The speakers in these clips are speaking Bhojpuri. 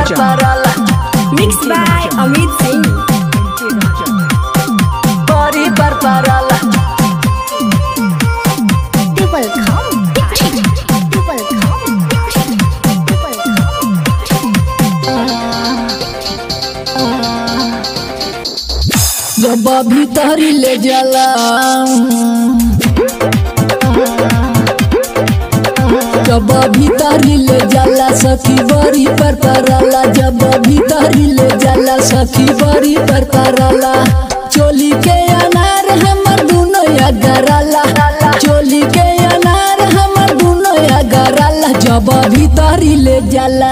परपराला Mixed by Amit Singh. बड़ी परपराला Double come, double come, double come. जब भीतरी ले जाला जब भीतरी ले जाला सखी बड़ी पर परला जब भीतरी ले जाला सखी बड़ी पर परला चोली के अनार हमर दुनो या गराला चोली के अनार हमर दुनो या गराला जब भीतरी ले जाला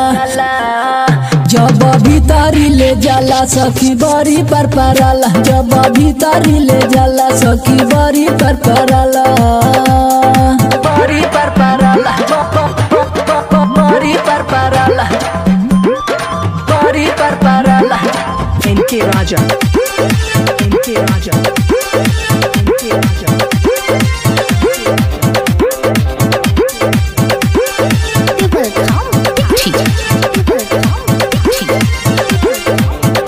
जब भीतरी ले जाला सखी बड़ी पर परला जब भीतरी ले जाला सखी बड़ी पर परला बड़ी पर परला बड़ी पर परला बड़ी पर परला NK Raja. NK Raja. NK Raja. Double come, double come.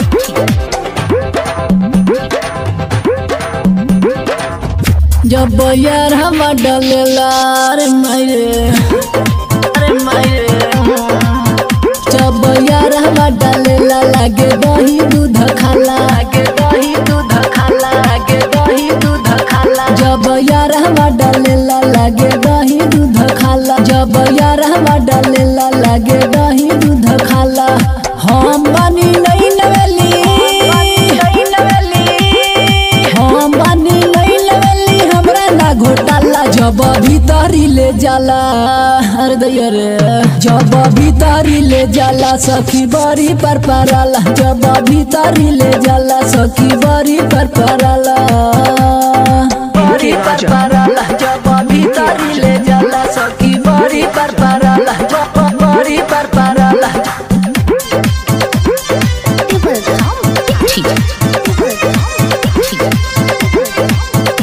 जब यार हम डलेला रे मायरे अरे मायरे जब यार हम डलेला लागे दही दूध खाला लागे दही दूध खाला लागे दही दूध खाला जब यार हम डलेला लागे दही दूध खाला जब यार हम डलेला लागे दही दूध खाला हम बनी नहीं नवेली नहीं नवेली हम बानी नहीं लवेली हमरा ना घोटाला जब भीतरी ले जाला अरे दैया रे जब भीतरी ले जाला सखी बड़ी पर परला जब भीतरी ले जाला सखी बड़ी पर परला बड़ी पर परला जब भीतरी ले जाला सखी बड़ी पर परला बड़ी पर परला Double come, double come.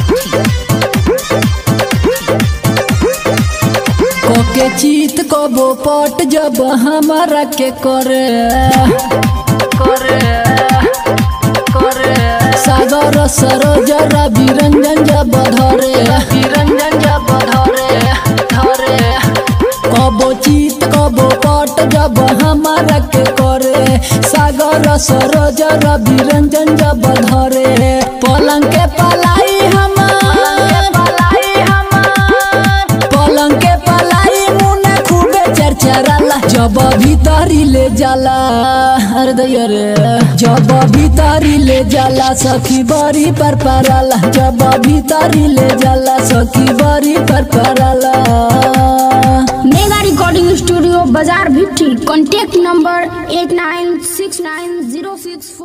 कोके चीत कबो पट जब हमारा के करे करे करे सागर सरोज रवि रंजन जब धरे रंजन जब धरे धरे कबो चीत कबो पट जब हमारा के करे सागर सरोज रवि रंजन जब धरे पलंग के पलाई हमार पलाई हमार पलंग के पलाई मुने खूबे चरचराला जब भीतरी ले जाला अरे दैया रे जब भीतरी ले जाला सखी बड़ी पर परला जब भीतरी ले जाला सखी बड़ी पर परला मेगा रिकॉर्डिंग स्टूडियो बाजार Bhitti contact number eight nine six nine zero six